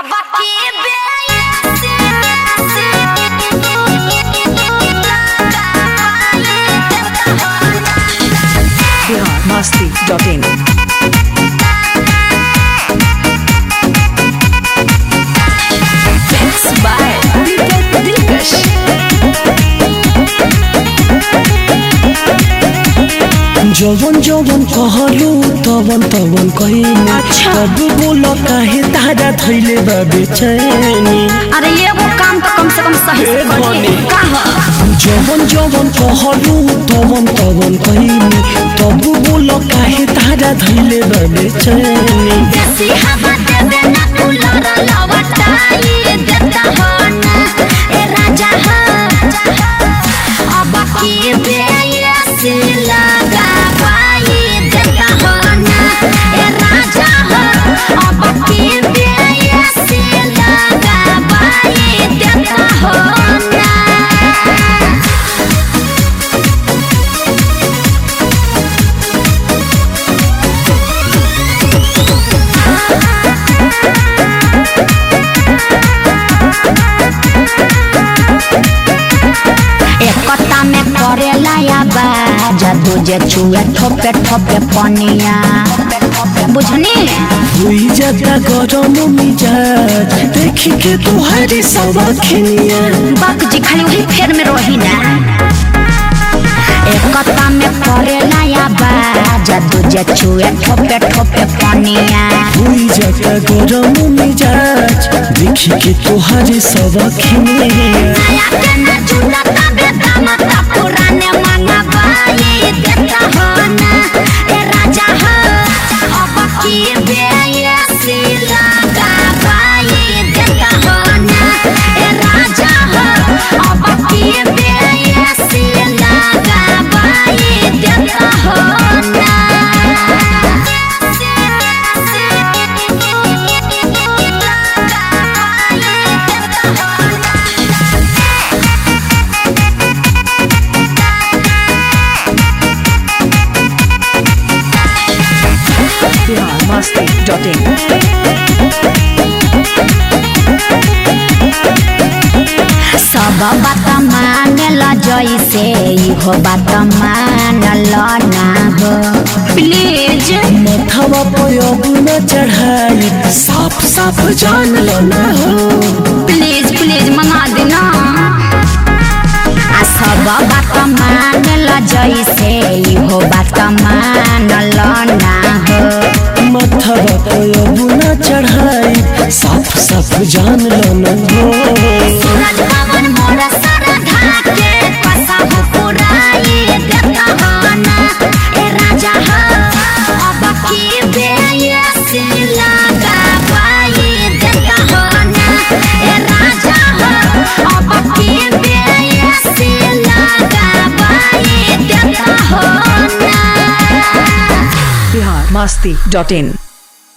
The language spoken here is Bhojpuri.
अब की Bihar Masti dot in by Dilkash जवन जवन कहलू तवन तवन कहिनी अच्छा। तब बोल काहे तारा थैले बा बेचैनी अरे ये वो काम तो कम से कम सही से ए करिए धनी। कहा जवन जवन कहलू तवन तवन कहिनी तब बोल काहे तारा थैले बा बेचैनी देसी हवा देवे ना कूलर लवटाई देता हो ना ए राजा हो अब की बेयसी लगा पाई देता हो ना ए राजा हो अब की बेयसी लगा पाई देता हो ना एकता में करेला या बाजा दूजे चुए ठोपे ठोपे पनिया बुझनी हुई जाता गरम मिजाज देखी के तुहारी सब खिनिया बाक जी खाली वही फेर में रही ना एकता में करेला या बाजा दूजे चुए ठोपे ठोपे पनिया हुई जाता गरम मिजाज देखी के तुहारी सब खिनिया नया के ना झूला तबे दाम ता पुराने मांगा बाई देता हो ना ए राजा हो अब की बेयसी लगा बाई देता हो ना ए राजा हो अब की बेयसी लगा बाई देता हो ना बिहार मस्ती डॉट इन सब बात मान ल जैसे इहो बात मान ल ना हो प्लीज मथवा पे अब न चढ़ाई साफ साफ जान लो ना हो प्लीज प्लीज मंगा देना आ सब बात मान ल जैसे इहो बात मान ल ना हो मथवा पे अब न चढ़ाई साफ साफ जान लो ना हो सूरज पवन मोर सरधा के कसम पुराई देता हो ना ए राजा हो अब की बेयसी लगा पाई देता हो ना ए राजा हो अब की बेयसी लगा पाई देता हो ना बिहार मस्ती डॉट इन